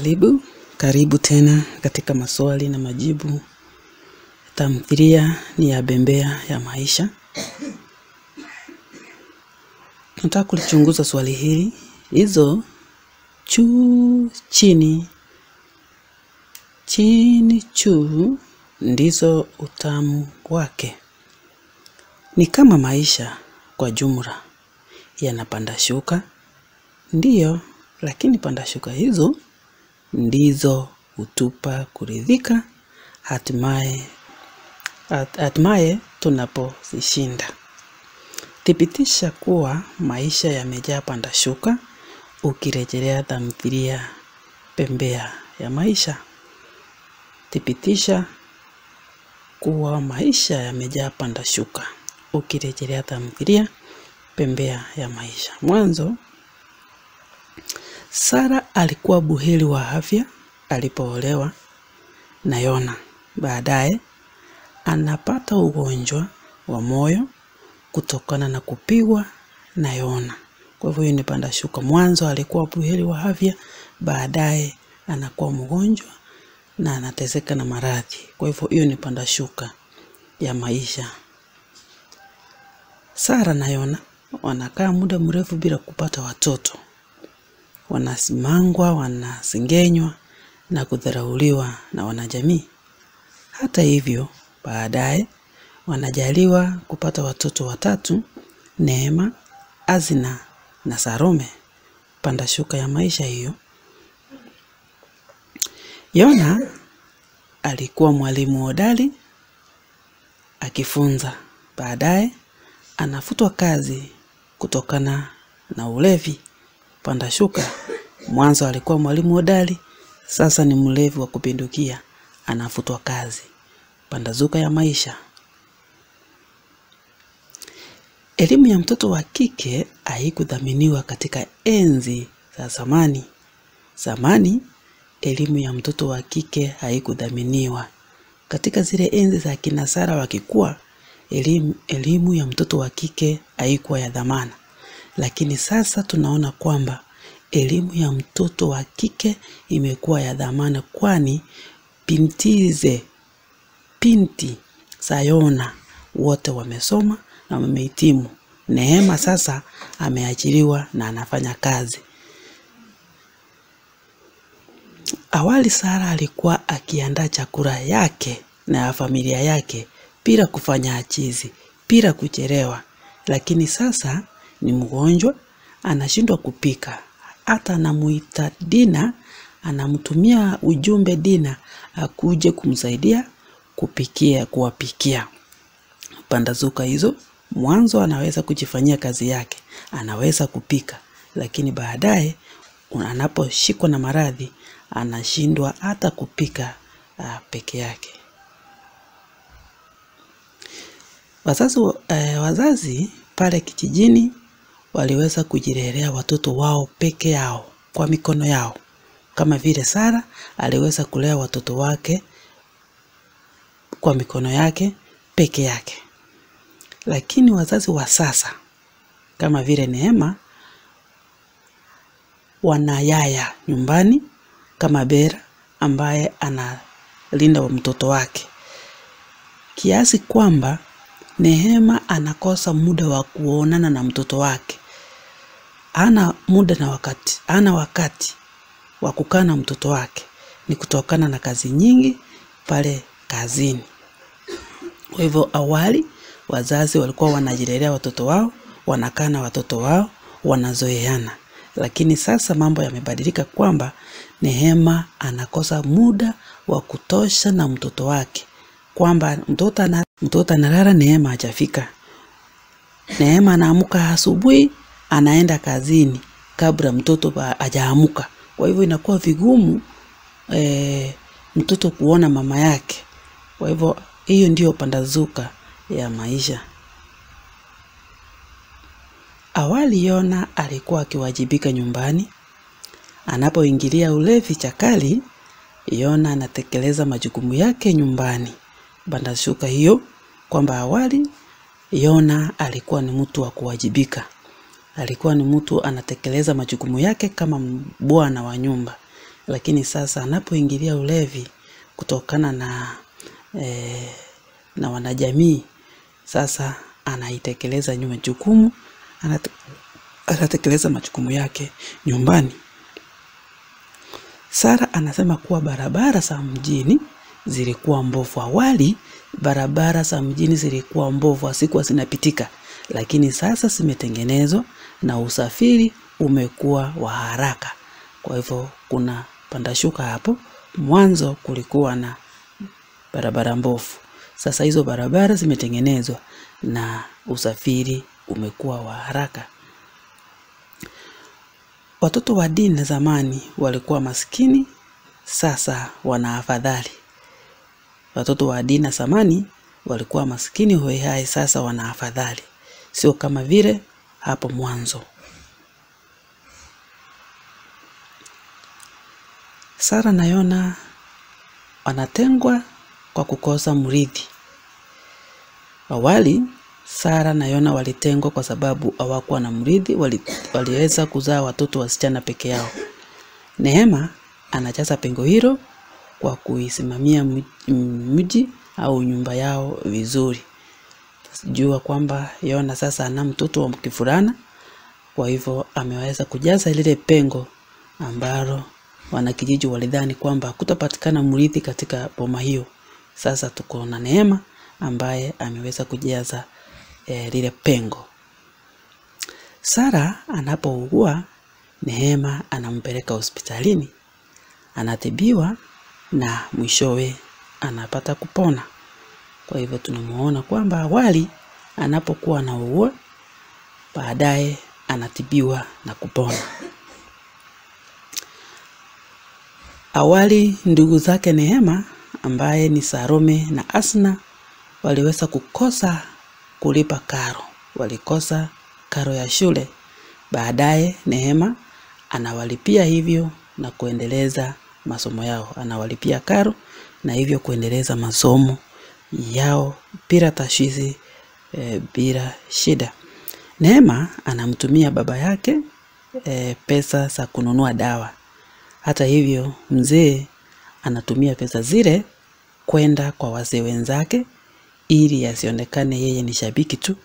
Karibu, karibu tena katika maswali na majibu. Tamthilia ni ya Bembea ya Maisha. Nataka kulichunguza swali hili. Hizo juu chini chini juu ndizo utamu wake. Ni kama maisha kwa jumla yanapanda shuka, ndiyo, lakini panda shuka hizo ndizo hutupa kuridhika, hatimaye hat- hatimaye tunapozishinda. Thibitisha kuwa maisha yamejaa panda shuka ukirejelea tamthilia Bembea ya Maisha. Thibitisha kuwa maisha yamejaa panda shuka ukirejelea tamthilia Bembea ya Maisha. Mwanzo, Sara alikuwa buheri wa afya alipoolewa na Yona. Baadaye anapata ugonjwa wa moyo kutokana na kupigwa na Yona. Kwa hivyo hiyo ni panda shuka. Mwanzo alikuwa buheri wa afya, baadaye anakuwa mgonjwa na anateseka na maradhi. Kwa hivyo hiyo ni panda shuka ya maisha. Sara na Yona wanakaa muda mrefu bila kupata watoto. Wanasimangwa, wanasengenywa na kudharauliwa na wanajamii. Hata hivyo, baadaye wanajaliwa kupata watoto watatu, Neema, Azina na Salome. Panda shuka ya maisha hiyo. Yona alikuwa mwalimu hodari akifunza. Baadaye anafutwa kazi kutokana na ulevi. Panda shuka. Mwanzo alikuwa mwalimu hodari, sasa ni mlevi wa kupindukia, anafutwa kazi. Panda shuka ya maisha. Elimu ya mtoto wa kike haikudhaminiwa katika enzi za zamani. Zamani elimu ya mtoto wa kike haikudhaminiwa. Katika zile enzi za kina Sara wakikuwa, elimu, elimu ya mtoto wa kike haikuwa ya dhamana, lakini sasa tunaona kwamba elimu ya mtoto wa kike imekuwa ya dhamana, kwani bintize binti za Yona wote wamesoma na wamehitimu. Neema sasa ameajiriwa na anafanya kazi. Awali Sara alikuwa akiandaa chakula yake na ya familia yake bila kufanya ajizi, bila kuchelewa, lakini sasa ni mgonjwa, anashindwa kupika. Hata anamuita Dina, anamtumia ujumbe Dina akuje kumsaidia kupikia, kuwapikia. Pandazuka hizo, mwanzo anaweza kujifanyia kazi yake, anaweza kupika, lakini baadaye anaposhikwa na maradhi anashindwa hata kupika uh, peke yake. Wazazi, eh, wazazi pale kijijini waliweza kujilelea watoto wao peke yao kwa mikono yao, kama vile Sara aliweza kulea watoto wake kwa mikono yake peke yake. Lakini wazazi wa sasa kama vile Neema wana yaya nyumbani kama Bera ambaye analinda wa mtoto wake, kiasi kwamba Neema anakosa muda wa kuonana na mtoto wake. Hana muda na wakati, hana wakati wa kukaa na mtoto wake, ni kutokana na kazi nyingi pale kazini. Kwa hivyo awali wazazi walikuwa wanajilelea watoto wao, wanakaa na watoto wao, wanazoeana, lakini sasa mambo yamebadilika kwamba Neema anakosa muda wa kutosha na mtoto wake, kwamba mtoto ana, mtoto analala, Neema hajafika. Neema anaamka asubuhi, anaenda kazini kabla mtoto ba- hajaamuka. Kwa hivyo inakuwa vigumu eh, mtoto kuona mama yake. Kwa hivyo hiyo ndiyo pandazuka ya maisha. Awali Yona alikuwa akiwajibika nyumbani. Anapoingilia ulevi chakali, Yona anatekeleza majukumu yake nyumbani. Pandashuka hiyo kwamba awali Yona alikuwa ni mtu wa kuwajibika, alikuwa ni mtu anatekeleza majukumu yake kama bwana wa nyumba, lakini sasa anapoingilia ulevi kutokana na eh, na wanajamii, sasa anaitekeleza nyuma jukumu, anate, anatekeleza majukumu yake nyumbani. Sara anasema kuwa barabara za mjini zilikuwa mbovu. Awali barabara za mjini zilikuwa mbovu, hazikuwa zinapitika, lakini sasa zimetengenezwa na usafiri umekuwa wa haraka. Kwa hivyo kuna pandashuka hapo. Mwanzo kulikuwa na barabara mbovu, sasa hizo barabara zimetengenezwa na usafiri umekuwa wa haraka. Watoto wa dini zamani walikuwa maskini, sasa wana afadhali. Watoto wa dini zamani walikuwa maskini hoihai, sasa wana afadhali, sio kama vile hapo mwanzo. Sara na Yona wanatengwa kwa kukosa mrithi. Awali Sara na Yona walitengwa kwa sababu hawakuwa na mrithi, wali, waliweza kuzaa watoto wasichana peke yao. Neema anajaza pengo hilo kwa kuisimamia mji au nyumba yao vizuri. Jua kwamba Yona sasa ana mtoto wa kifurana, kwa hivyo ameweza kujaza lile pengo ambalo wanakijiji walidhani kwamba kutapatikana mrithi katika boma hiyo. Sasa tuko na Neema ambaye ameweza kujaza eh, lile pengo. Sara anapougua, Neema anampeleka hospitalini, anatibiwa na mwishowe anapata kupona. Kwa hivyo tunamuona kwamba awali anapokuwa anaugua, baadaye anatibiwa na kupona. Awali ndugu zake Neema ambaye ni Salome na Asna waliweza kukosa kulipa karo, walikosa karo ya shule. Baadaye Neema anawalipia hivyo na kuendeleza masomo yao, anawalipia karo na hivyo kuendeleza masomo yao bila tashwishi e, bila shida. Neema anamtumia baba yake e, pesa za kununua dawa. Hata hivyo mzee anatumia pesa zile kwenda kwa wazee wenzake ili asionekane yeye ni shabiki tu.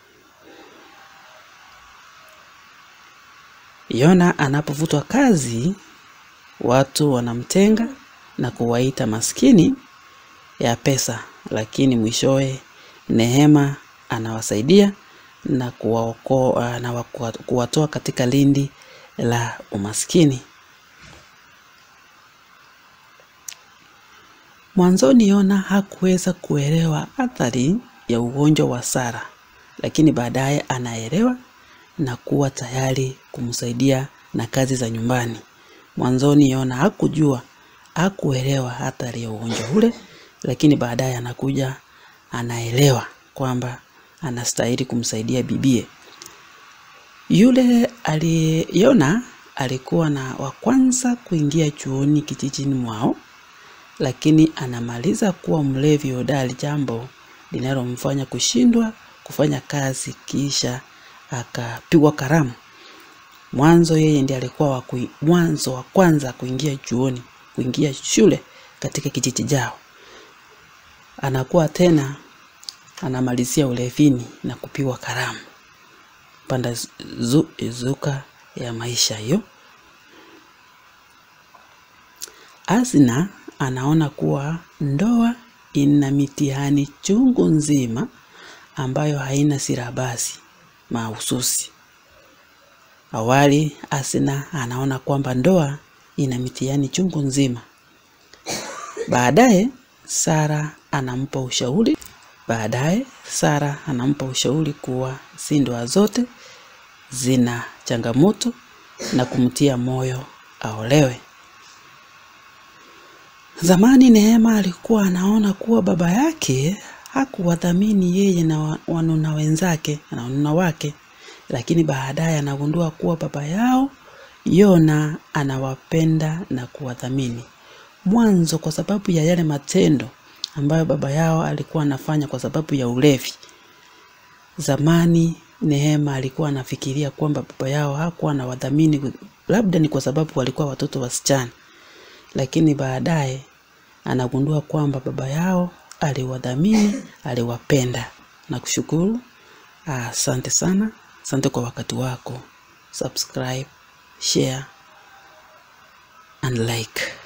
Yona anapovutwa kazi, watu wanamtenga na kuwaita maskini ya pesa, lakini mwishowe Neema anawasaidia na kuwaokoa na kuwatoa katika lindi la umaskini. Mwanzoni Yona hakuweza kuelewa athari ya ugonjwa wa Sara, lakini baadaye anaelewa na kuwa tayari kumsaidia na kazi za nyumbani. Mwanzoni Yona hakujua, hakuelewa athari ya ugonjwa ule, lakini baadaye anakuja anaelewa kwamba anastahili kumsaidia bibie. Yule aliyona alikuwa na wa kwanza kuingia chuoni kijijini mwao lakini anamaliza kuwa mlevi hodari, jambo linalomfanya kushindwa kufanya kazi, kisha akapigwa karamu. Mwanzo yeye ndiye alikuwa wa kui, mwanzo wa kwanza kuingia chuoni, kuingia shule katika kijiji chao. Anakuwa tena anamalizia ulevini na kupigwa karamu, panda zu, zuka ya maisha hiyo. Asna anaona kuwa ndoa ina mitihani chungu nzima ambayo haina silabasi mahususi. Awali Asna anaona kwamba ndoa ina mitihani chungu nzima. Baadaye Sara anampa ushauri, baadaye Sara anampa ushauri kuwa si ndoa zote zina changamoto na kumtia moyo aolewe. Zamani Neema alikuwa anaona kuwa baba yake hakuwadhamini yeye na wanuna wenzake na wanuna wake, lakini baadaye anagundua kuwa baba yao Yona anawapenda na kuwadhamini. Mwanzo kwa sababu ya yale matendo ambayo baba yao alikuwa anafanya kwa sababu ya ulevi. Zamani Neema alikuwa anafikiria kwamba baba yao hakuwa anawadhamini, labda ni kwa sababu walikuwa watoto wasichana lakini baadaye anagundua kwamba baba yao aliwadhamini, aliwapenda. Nakushukuru, asante sana, asante kwa wakati wako. Subscribe, share and like.